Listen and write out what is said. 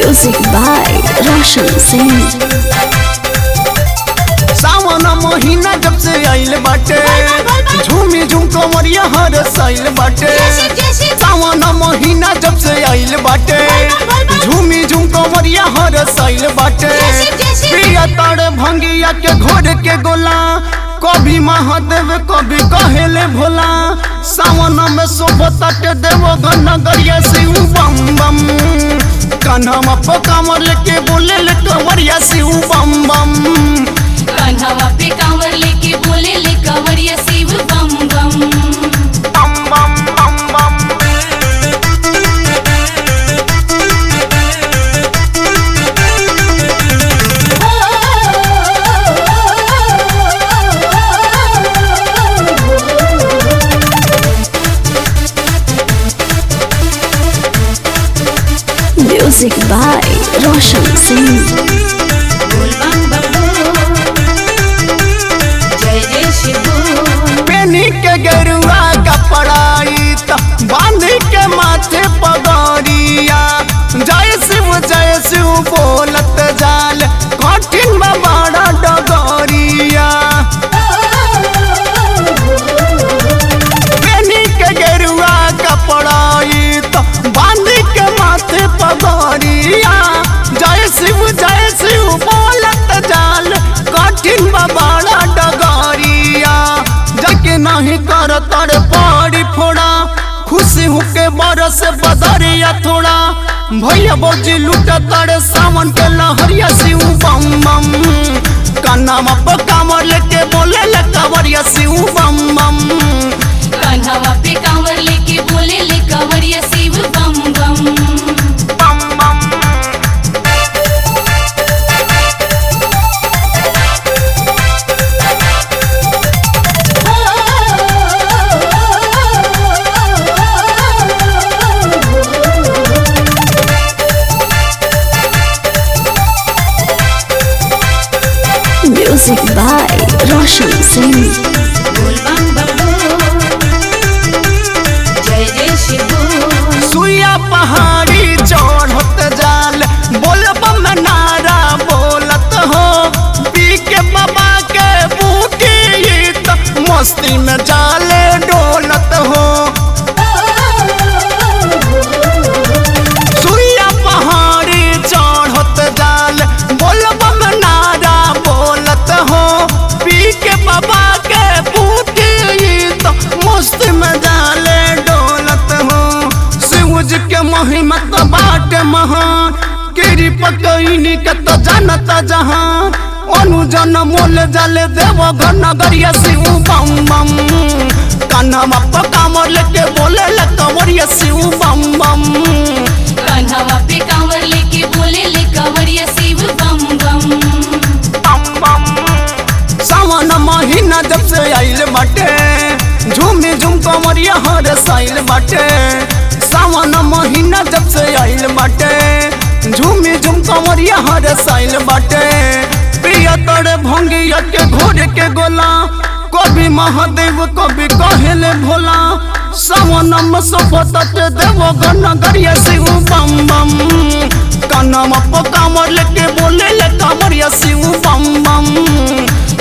Music by Roshan Singh. सावन महीना जब से आइल बाटे झूमी झूम कमरिया हर साइल बाटे सावन महीना जब से आइल बाटे झूमी झूम कमरिया हर साइल बाटे प्रिया तारे भंगिया के घोड़ के गोला कभी महादेव कभी कहेले भोला सावन में शोभता के देव नगरिया शिव बम बम कान्हा पकामर लेके बोले ले कंवरिया शिव बम बम कान्हावा पे कांवर लेके बोले ले कंवरिया शिव बम बम बम बम बम बम Music by Roshan Singh. बोल बम बम जय जय शिव बोल। पेनी के गेरुआ कपड़ाई त बांध के माथे पगड़िया जय शिव जय शिव बोलत जाल कठिन बा बड़ा डगरिया पेनी के गेरुआ कपड़ाई त बांध के माथे पगड़िया जय शिव जय शिव बोलत जाल कठिन बा बड़ा डगरिया जके नहीं कर तर पड़ी फोड़ा खुशी होके बरस बदरिया थोड़ा भैया बौजी लूट तर सावन के लहरिया शिव बम बम कान्हा पकामर लेके बोले ले कंवरिया शिव बम बम कान्हावा पे कांवर लेके बोले ले कंवरिया शिव बम बम बम बम Music by Roshan Singh. बोल बम बम जय जय शिव बोल। सुइया पहाड़ी चढ़त जाल बोलब में नारा बोलत हो पी के बाबा के बूटी त मस्ती में जाले डोलत हो सुइया पहाड़ी चढ़त जाल बोलब में नारा बोलत हो पी के बाबा के बूटी त मस्ती में जाले डोलत हो शिवज के महिमा तो बाटे महान गिरी पकईनी के तो जानता जहां अनुजन मोल जाले देव घर नगरिया शिव बम बम कान्हा पकामर लेके बोले ले कंवरिया शिव बम बम कान्हावा पे कांवर लेके बोले ले कंवरिया शिव बम बम बम बम सावन महीना जब से आइल बाटे झूमी झूम कमरिया हर साइल बाटे सावन महीना जब से आइल बाटे झूमी झूम कमरिया हर साइल बाटे प्रिया तोरे भंगिया के घोड़े के गोला कभी महादेव कभी कहेले भोला सावन में सफत देव नगरिया शिव बम बम कान्हा पकामर लेके बोले ले कामरिया शिव बम बम